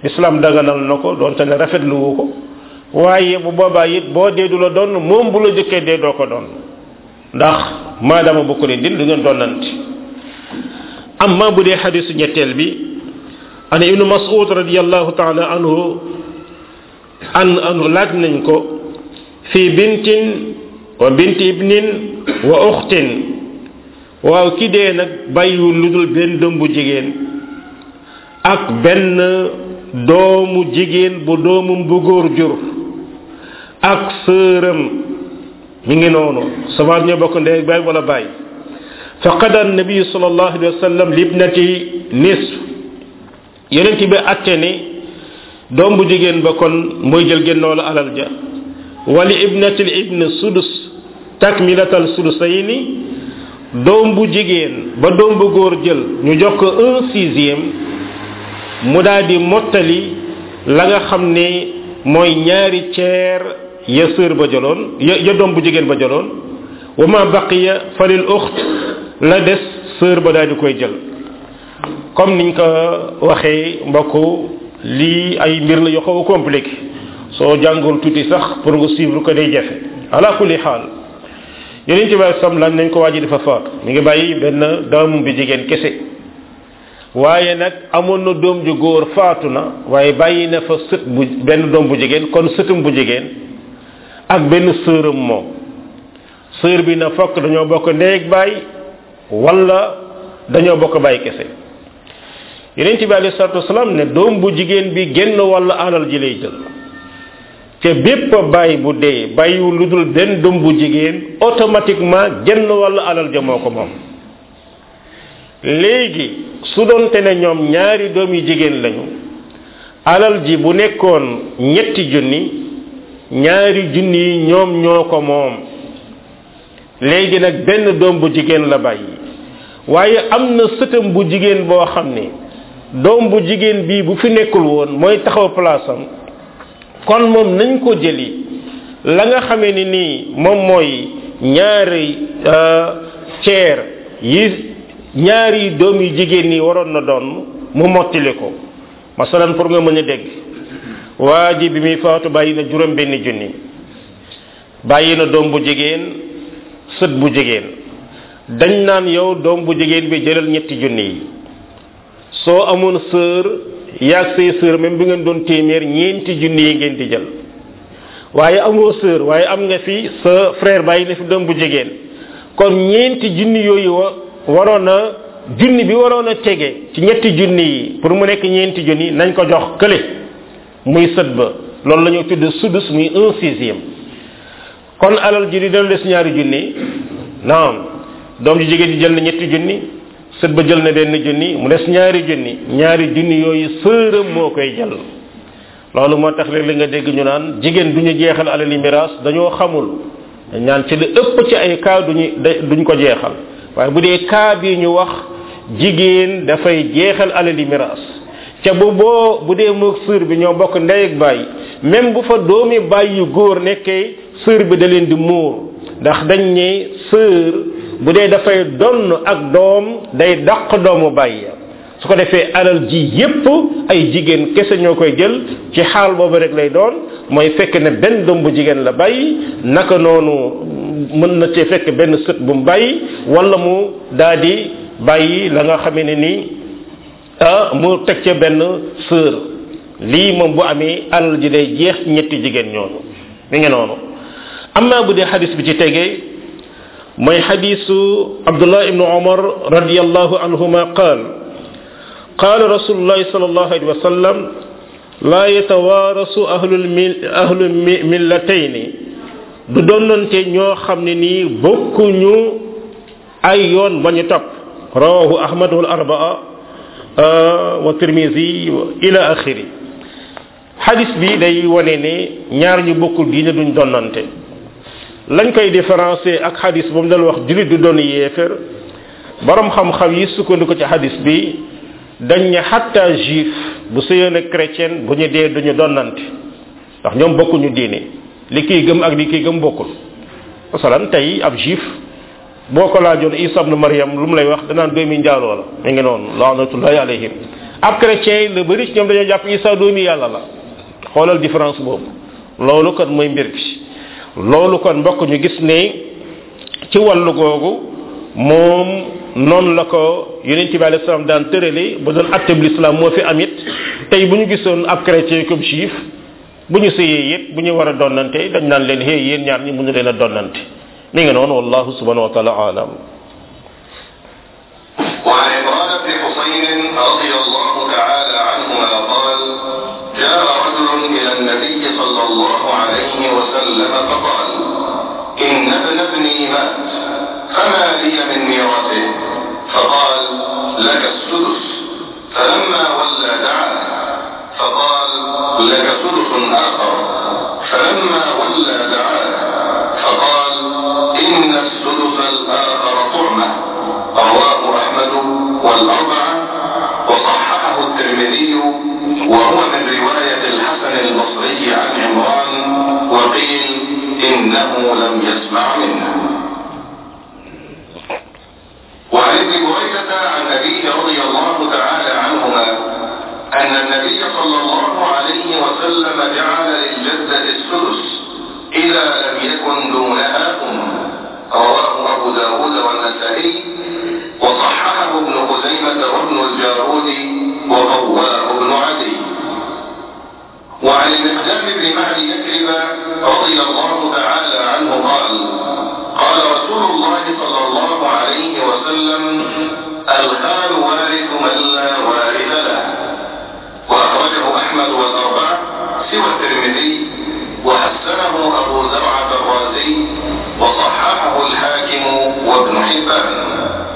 islam daganal na ko doonte ne rafetlu wu ko waaye bu boobaa it boo dee du la doon moom bu la jëkkee dee doo ko doon ndax maadaama bokk ne din du ngeen doonante amma bu dee xadisu ñetteel bi an ibnu mas'ud radiallahu taala anhu an anhu laaj nañ ko fi bintin wa binti ibnin wa uxtin waaw ki dee nag bàyyiwul lu dul benn doom bu jigéen ak benn doomu jigéen bu doomum bu góor jur ak sëram mi ngi noonu sabaat ñoo bokk ndey baay wala baay fa qada nabiyu sallallahu alayhi wa sallam libnati nisf yonent bi atte ni doom bu jigéen ba kon mooy jël génnoolu alal ja wali ibnatil ibn sudus takmilatal sudusayni doom bu jigéen ba doom bu góor jël ñu jox ko un sixième mu daal di mottali la nga xam ne mooy ñaari ceer ya sër ba jëloon ya ya doom bu jigéen ba jëloon wa ma baqiya falil uxt la des sër ba daal di koy jël comme niñ ko waxee mbokk lii ay mbir la yoo xaw a compliqué soo jàngul tuuti sax pour nga suivre ko day jafe ala kulli xaal yeneen ci bàyyi sam lan nañ ko waaji dafa faatu mi ngi bàyyi benn doomam bi jigéen kese waaye nag amoon na doom ju góor faatu na waaye bàyyi na fa sët bu benn doom bu jigéen kon sëtam bu jigéen ak benn sëram moom sër bi na fokk dañoo bokk ndey ak baay wala dañoo bokk baay kese yeneen ci bi alayhi salatu wasalaam ne doom bu jigéen bi génn wala alal ji lay jël te bépp baay bu dee bàyyiwul lu dul benn doom bu jigéen automatiquement génn wala alal ja moo ko moom léegi su doonte ne ñoom ñaari doom yu jigéen lañu alal ji bu nekkoon ñetti junni ñaari junni yi ñoom ñoo ko moom léegi nag benn doom bu jigéen la bàyyi waaye am na sëtam bu jigéen boo xam ne doom bu jigéen bii bu fi nekkul woon mooy taxaw place am kon moom nañ ko jëli la nga xamee ni nii moom mooy ñaari ceer yi ñaari doom yu jigéen ñi waroon na doon mu mottili ko masalan pour nga mën a dégg waa ji bi muy faatu bàyyi na juróom benn junni bàyyi na doom bu jigéen sët bu jigéen dañ naan yow doom bu jigéen bi jëlal ñetti junni yi soo amoon sœur yaag say sœur même bi ngeen doon téeméer ñeenti junni yi ngeen di jël waaye amoo sœur waaye am nga fi sa frère bàyyi na fi doom bu jigéen kon ñeenti junni yooyu wa waroon a junni bi waroon a tege ci ñetti junni yi pour mu nekk ñeenti junni nañ ko jox kële muy sët ba loolu la ñu tudd sudus muy un sixième kon alal ji di dana des ñaari junni naam doom ji jigéen ji jël na ñetti junni sët ba jël na benn junni mu des ñaari junni ñaari junni yooyu sëram moo koy jël loolu moo tax léeg li nga dégg ñu naan jigéen du ñu jeexal alali miraas dañoo xamul dañ naan ci li ëpp ci ay cas duñu duñ ko jeexal waaye bu dee cas bi ñu wax jigéen dafay jeexal alali miraas ca bu boo bu dee moog sër bi ñoo bokk ndey ak baay même bu fa doomi baay yu góor nekkee sër bi da leen di muur ndax dañ ne sër bu dee dafay donn ak doom day dàq doomu baay ya su ko defee alal ji yépp ay jigéen kese ñoo koy jël ci xaal boobu rek lay doon mooy fekk ne benn doom bu jigéen la bàyyi naka noonu mën na cee fekk benn sët bu mu bàyyi wala mu daa di bàyyi la nga xamee ne nii ah mu teg ca benn sœur lii moom bu amee alal ji day jeex ñetti jigéen ñooñu mi ngi noonu amma bu dee xadis bi ci tegee mooy xadisu abdullah ibnu omar radiallahu anhuma qaal قال رسول الله صلى الله عليه وسلم لا يتوارث أهل المل أهل الملتين du donnante ñoo xam ne nii bokkuñu ay yoon ba ñu topp rawahu ahmad wal arbaa wa tirmisi ila axiri hadis bi day wane ne ñaar ñu bokkul diine duñ donnante lañ koy différencier ak hadis ba mu dal wax julit du doon yéefér borom xam-xam yi sukkandiku ci hadis bi dañ ne xatta juif bu sëyoon ak chrétien bu ñu dee duñu donnante ndax ñoom bokkuñu diine li kiy gëm ak li kiy gëm bokkul masalan tey ab juif boo ko laajoon isa ibnu mariam lu mu lay wax danaan doomi njaaloo la mi ngi noonu laanatullahi alayhim ab chrétien yi la bëri ci ñoom dañoo jàpp isa doomi yàlla la xoolal différence boobu loolu kon mooy mbir bi loolu kon mbokk ñu gis ne ci wàllu googu moom noonu la ko yonent bi alayhi salaam daan tërale ba doon atteb l'islam moo fi amit tey bu ñu gisoon ab chrétien comme juif bu ñu sëyee yëpp bu ñu war a donnante dañ naan leen hey yéen ñaar ñi mënu leen a donnante mi ngi noonu wallahu subhanahu wa taala alam وعن عمران بن حسين رضي الله تعالى عنهما قال جاء رجل إلى النبي صلى الله عليه وسلم فقال إن ابن ابني مات فما لي من ميراثه فقال لك السدس فلما ولى دعاه فقال لك سدس آخر فلما ولى دعاه فقال إن السدس الآخر طعمة رواه أحمد والأربعة وصححه الترمذي وهو من رواية الحسن البصري عن عمران وقيل إنه لم يسمع منه وعن ابن بريدة عن أبيه رضي الله تعالى عنهما أن النبي صلى الله عليه وسلم جعل للجدة السدس إذا لم يكن دونها أم رواه أبو داود والنسائي وصححه ابن خزيمة وابن الجارود وقواه ابن عدي وعن المقدام بن معدي يكرب رضي الله تعالى عنه قال قال رسول الله صلى الله عليه وسلم الخال وارث من لا وارث له وأخرجه أحمد والأربعة سوى الترمذي وحسنه أبو زرعة الرازي وصححه الحاكم وابن حبان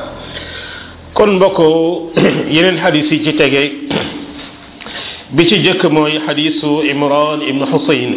kon mbokk yeneen xadis yi ci tege bi ci jëkk mooy xadisu imran ibn xusayn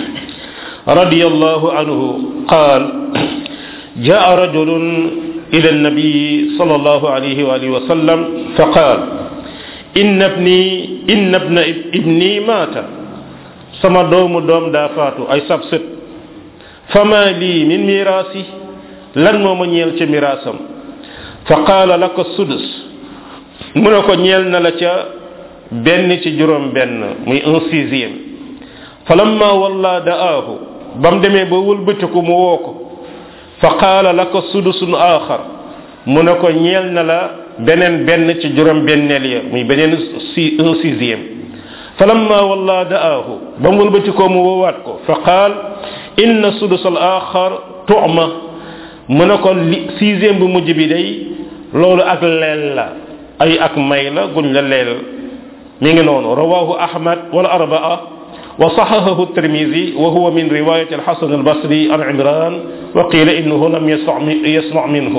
radiyallahu anhu qaal جاء رجل إلى النبي صلى الله عليه وآله وسلم فقال إن ابني إن ابن ابني مات sama doomu doom daa faatu ay sab sët fama lii min miraasi lan moo ma ñeel ca miraasam fa qaala laka sudus mu ne ko ñeel na la ca benn ci juróom benn muy un sixième fa lamma walla da'aahu ba mu demee ba wëlbatiku mu woo ko fa qaala laka sudusun aaxar mu ne ko ñeel na la beneen benn ci juróom benneel ya muy beneen si un sixième fa lamma walla da'aahu ba mu wëlbatikoo mu woowaat ko fa qaal inna sudus al aaxar tu'ma mu ne ko li sixième bu mujj bi day loolu ak leel la ay ak may la guñ la leel mi ngi noonu rawahu ahmad wal arbaa wa sahahahu الترمذي وهو من رواية الحسن البصري عن عمران وقيل إنه لم يسمع يسمع منه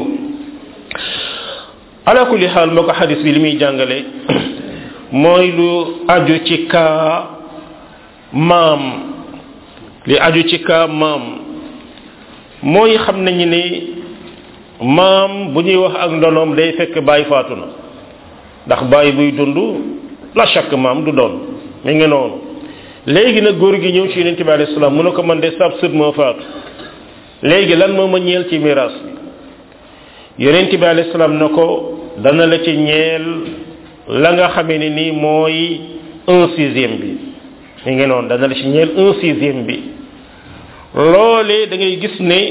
على كل حال مكو حديث بي لمي جانغالي موي لو aju ci ka maam li aju ci ka maam mooy xam nañu ni maam bu ñuy wax ak ndonoom day fekk bàyyi faatu na ndax bàyyi buy dund la chaque maam du doon mi ngi noonu léegi nag góor gi ñëw ci yonent bi alayhi salaam mu ne ko man de sab sët moo faatu léegi lan moo ma ñeel ci miraas bi yonent bi alayhi salaam na ko dana la ci ñeel la nga xamee ne nii mooy un sixième bi mi ngi noonu dana la ci ñeel un sixième bi loolee da ngay gis ne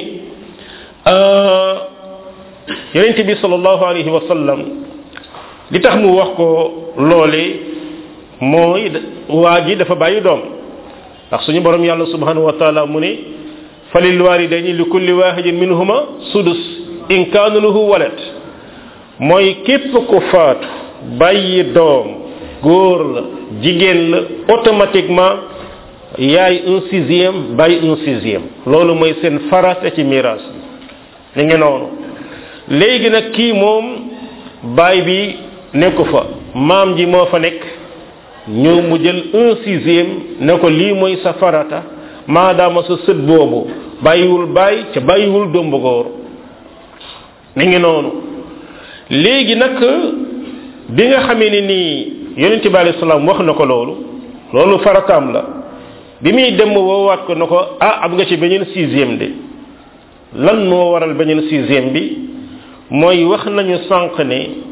yonent bi sallallahu alayhi wa sallam li tax mu wax ko loolee mooy waa ji dafa bàyyi doom ndax suñu borom yàlla subhanahu wa taala mu ne falil walidayni li kulli wahidin minhuma sudus in kaana lahu walad mooy képp ku faatu bàyyi doom góor la jigéen la automatiquement yaay un sixième bàyyi un sixième loolu mooy seen farata ci miraas bi ni ngi noonu léegi nag kii moom baay bi nekku fa maam ji moo fa nekk ñëw mu jël un sixième ne ko lii mooy sa farata maadaama sa sët boobu bàyyiwul bàyyi ca bàyyiwul domb góor mi ngi noonu léegi nag bi nga xamee ne nii yonente bi alayhi salaam wax na ko loolu loolu farataam la bi muy dem woowaat ko na ko ah am nga ci beneen sixième de lan moo waral beneen sixième bi mooy wax nañu sànq ne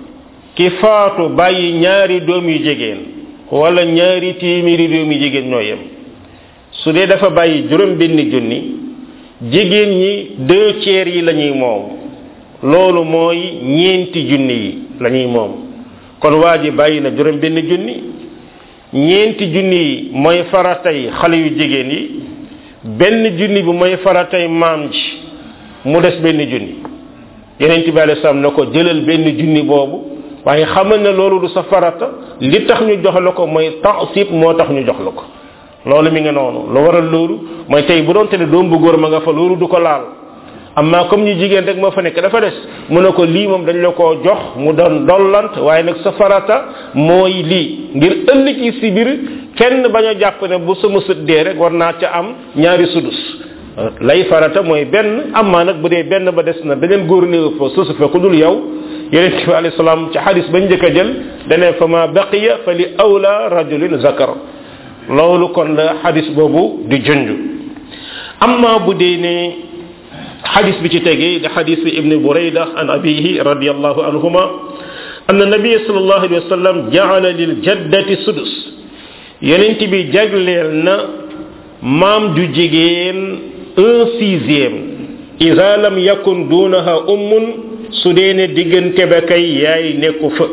ki faatu bàyyi ñaari doom yu jigéen wala ñaari téeméeri doom yu jigéen ñoo yem su dee dafa bàyyi juróom benn junni jigéen ñi deux tiers yi la ñuy moom loolu mooy ñeenti junni yi la ñuy moom kon waa ji bàyyi na juróom benn junni ñeenti junni yi mooy faratay xale yu jigéen yi benn junni bi mooy faratay maam ji mu des benn junni yeneen bi alei salaam na ko jëlal benn junni boobu waaye xamal ne loolu du sa farata li tax ñu jox la ko mooy taasib moo tax ñu jox la ko loolu mi nga noonu lu waral loolu mooy tey bu doon te ne doom bu góor ma nga fa loolu du ko laal amma comme ñu jigéen rek moo fa nekk dafa des mu ne ko lii moom dañ la koo jox mu doon dollant waaye nag sa farata mooy lii ngir ëllëg yi si biir kenn bañ a jàpp ne bu sama sët dee rek war naa ca am ñaari sudus lay farata mooy benn amma nag bu dee benn ba des na beneen góor néew fa susu fa ku dul yow yonent bi alayhi salaam ci xadis bañ njëkk a jël dane fa ma baqiya fa li awla rajulin zakar loolu kon la xadis boobu di junj amma bu dee ne xadis bi ci tegee di xadis ibni burayda an abihi radiallahu anhuma anna nabiya sallallahu alayhi wa sallam jaala lil jaddati sudus yonent bi jagleel na maam ju jigéen un sixième ida lam yakun dunaha ummun su dee ne diggante ba kay yaay nekku fa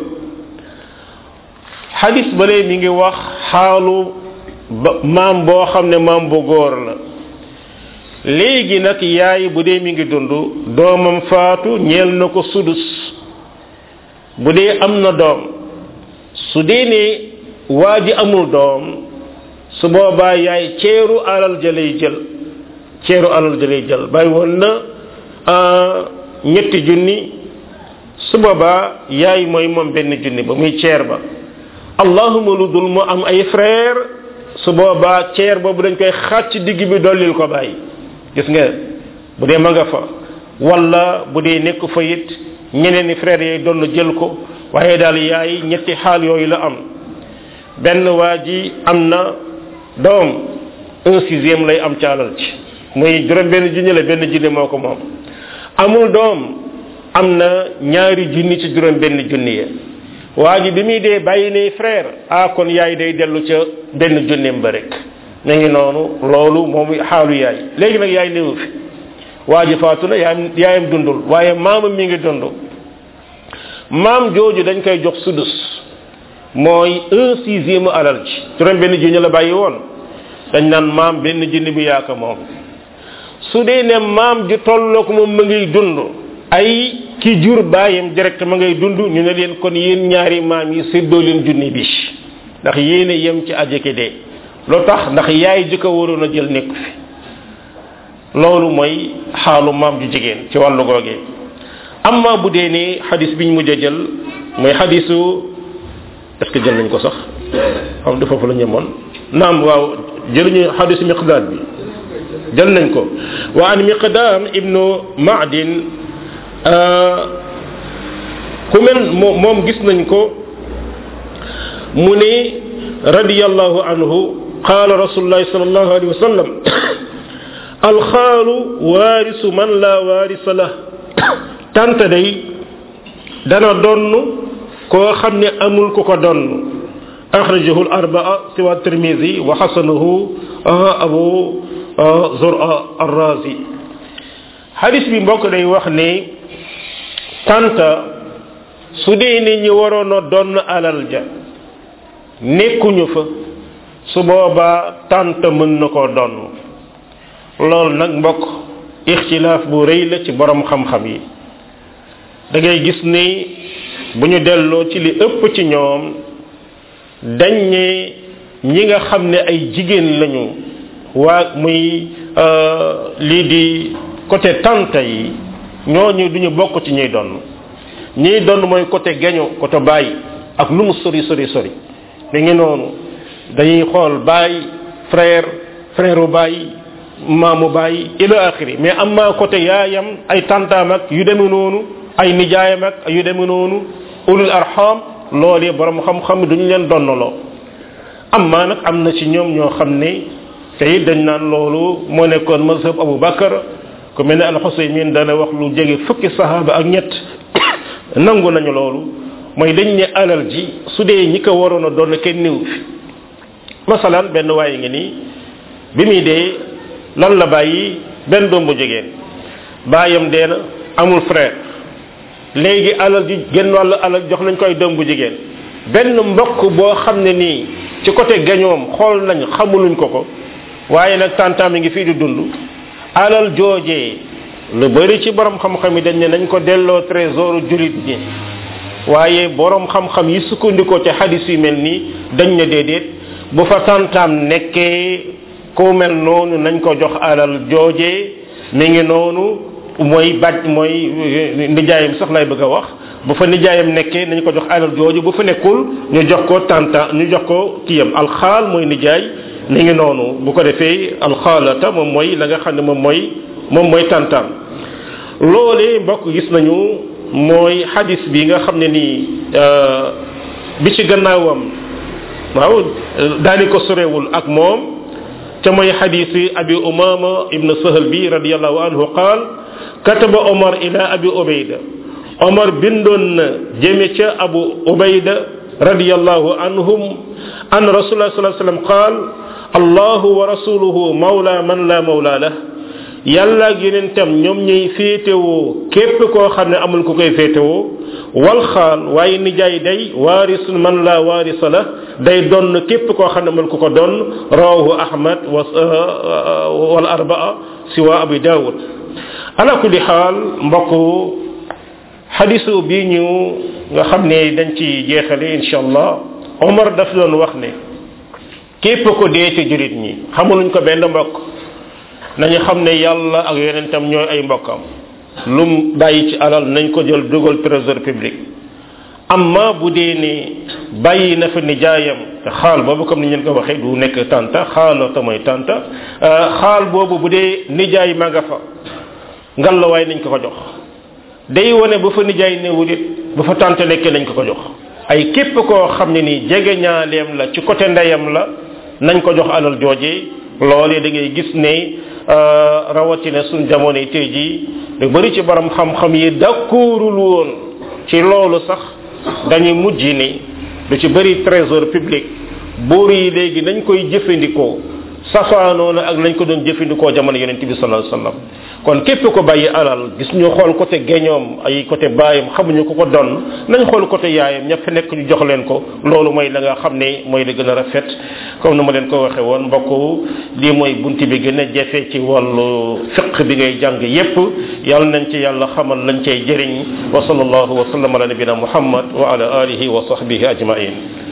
xadis balee mi ngi wax xaalu maam boo xam ne maam bu góor la léegi nag yaay bu dee mi ngi dund doomam faatu ñeel na ko sudus bu dee am na doom su dee ne waa ji amul doom su boobaa yaay ceeru alal ja lay jël ceeru alal ja lay jël bàyyi woon na ñetti junni su boobaa yaay mooy moom benn junni ba muy ceer ba allahuma lu dul mu am ay frère su boobaa ceer boobu dañ koy xàcc digg bi dollil ko bàyyi gis nga bu dee ma nga fa wala bu dee nekk fa it ñeneen ni frère yooyu doon jël ko waaye daal yaay ñetti xaal yooyu la am benn waa ji am na doom un sixième lay am ci alal ci muy juróom benn junni la benn junni moo ko moom amul doom am na ñaari junni ci juróom benn junni ya waa ji bi muy dee bàyyi ne frère ah kon yaay day dellu ca benn junneem ba rek na ngi noonu loolu moom xaalu yaay léegi nag yaay néewu fi waa ji faatu na yaayam yaayam dundul waaye maamam mi ngi dund maam jooju dañ koy jox sudus mooy un sixième alal ci juróom benn junni la bàyyi woon dañ naan maam benn junni bi yaaka moom su dee ne maam ju tollook moom ma ngiy dund ay ki jur bàyyam direct ma ngay dund ñu ne leen kon yéen ñaari maam yi séddoo leen junni bi ndax yéen a yem ci ajeke dee lu tax ndax yaay ji ko waroon a jël nekk fi loolu mooy xaalu maam ju jigéen ci wàllu googee amma bu dee ni xadis biñ mujj a jël mooy xadisu est ce que jël nañ ko sax xam du foofu la ñemoon naam waaw jëluñu xadisu miqdaad bi jël nañ ko wa an miqdaam ibnu maadin ku mel moom gis nañ ko mu ne radiyallahu anhu قال رسول الله صلى الله عليه وسلم الخال وارث من لا وارث له تانت داي دانا دون كو خامني امول كوكو دون اخرجه الاربعه سوى الترمذي وحسنه ابو زرع الرازي حديث بي مبوك داي واخ ني tanta su dee ni ñi waroon a donn alal ja nekkuñu fa su boobaa tànt mën na koo donn loolu nag mbokk ixtilaaf bu rëy la ci borom xam-xam yi da ngay gis ni bu ñu delloo ci li ëpp ci ñoom dañ ne ñi nga xam ne ay jigéen lañu waa muy lii di côté tante yi ñooñu duñu bokk ci ñuy donn ñiy donn mooy côté geño côté bàyyi ak lu mu sori sori sori da ngi noonu dañuy xool baay frère frère u baay maamu baay ila axiri mais am maa côté yaayam ay tantaam ak yu deme noonu ay nijaayam ak yu deme noonu ulul arham loolee borom xam-xam duñu leen donnaloo am maa nag am na ci ñoom ñoo xam ne te it dañ naan loolu moo nekkoon mazhab Abu Bakar ku mel ne al Xusaymin dana wax lu jege fukki sahaba ak ñett nangu nañu loolu mooy dañ ne alal ji su dee ñi ko waroon a doon kenn niw fi masalan benn waaye ngi nii bi muy dee lan la bàyyi benn doom bu jigéen baayam dee na amul frère léegi alal ji genn wàllu alal jox nañ koy doom bu jigéen benn mbokk boo xam ne nii ci côté gañoom xool nañ xamuluñ ko ko waaye nag tantam mi ngi fii di dund alal joojee lu bari ci borom xam-xam yi dañ ne nañ ko delloo trésor julit ñi waaye borom xam-xam yi sukkandikoo ci hadis yu mel nii dañ ne déedéet bu fa tantam nekkee ku mel noonu nañ ko jox alal joojee mi ngi noonu mooy baj mooy nijaayam sax lay bëgg a wax bu fa nijaayam nekkee nañ ko jox alal jooju bu fa nekkul ñu jox ko tanta ñu jox ko kiyam alxaal mooy nijaay mi ngi noonu bu ko defee alxaalata moom mooy la nga xam ne moom mooy moom mooy tantam loolee mbokk gis nañu mooy hadis bi nga xam ne nii bi ci gannaawam waaw daani ko sorewul ak moom te mooy hadisi abi umama ibn sahal bi radiallahu anhu qaal kataba omar ila abi ubayda omar bindoon na jëme ca abu ubayda radiallahu anhum an rasulullah sallallahu alayhi wasallam qaal allahu wa rasuluhu mawla man la mawla lah yàlla ak yonentam ñoom ñuy féetewoo képp koo xam ne amul ku koy féetewoo wal xaal waaye nijaay day waaris man la waarisa la day donn képp koo xam ne amul ku ko donn rawahu ahmad wa wal arbaa siwa abi daawud ala kulli xaal mbokk xadisu bi ñu nga xam ne dañ ci jeexale insha allah omar daf doon wax ne képp ko dee ci jurit ñi xamuluñ ko benn mbokk nañu xam ne yàlla ak yonentam ñooy ay mbokkam lum bàyyi ci alal nañ ko jël dugal trésor public amma bu dee ne bàyyi na fa nijaayam te xaal boobu comme ni ngeen ko waxee du nekk tanta xaal ta mooy tanta xaal boobu bu dee nijaay ma nga fa ngalawaay nañ ko ko jox day wone bu fa nijaay newul it bu fa tante nekkee nañ ko ko jox ay képp koo xam ne nii jege ñaaleem la ci côté ndeyam la nañ ko jox alal jooje loolee da ngay gis ne rawatina suñ jamono yi tey jii lu bari ci borom xam-xam yi d'accordul woon ci loolu sax dañuy mujj ni lu ci bari trésor public buur yi léegi nañ koy jëfandikoo safaanoo na ak lañ ko doon jëfandikoo jamono yonent bi sallallahu alayhi wasallam kon képp ko bàyyi alal gis ñu xool côté geñoom ay côté baayam xamuñu ko ko don nañ xool côté yaayam ña fa nekk ñu jox leen ko loolu mooy la nga xam ne mooy la gën a rafet comme ni ma leen ko waxe woon mbokk lii mooy bunt bi gën a jafe ci wàllu fiq bi ngay jàng yépp yàlla nañ ci yàlla xamal lañ cay jëriñ wa sallallahu wa sallam ala nabina muhammad wa ala alihi wa sahbihi ajmain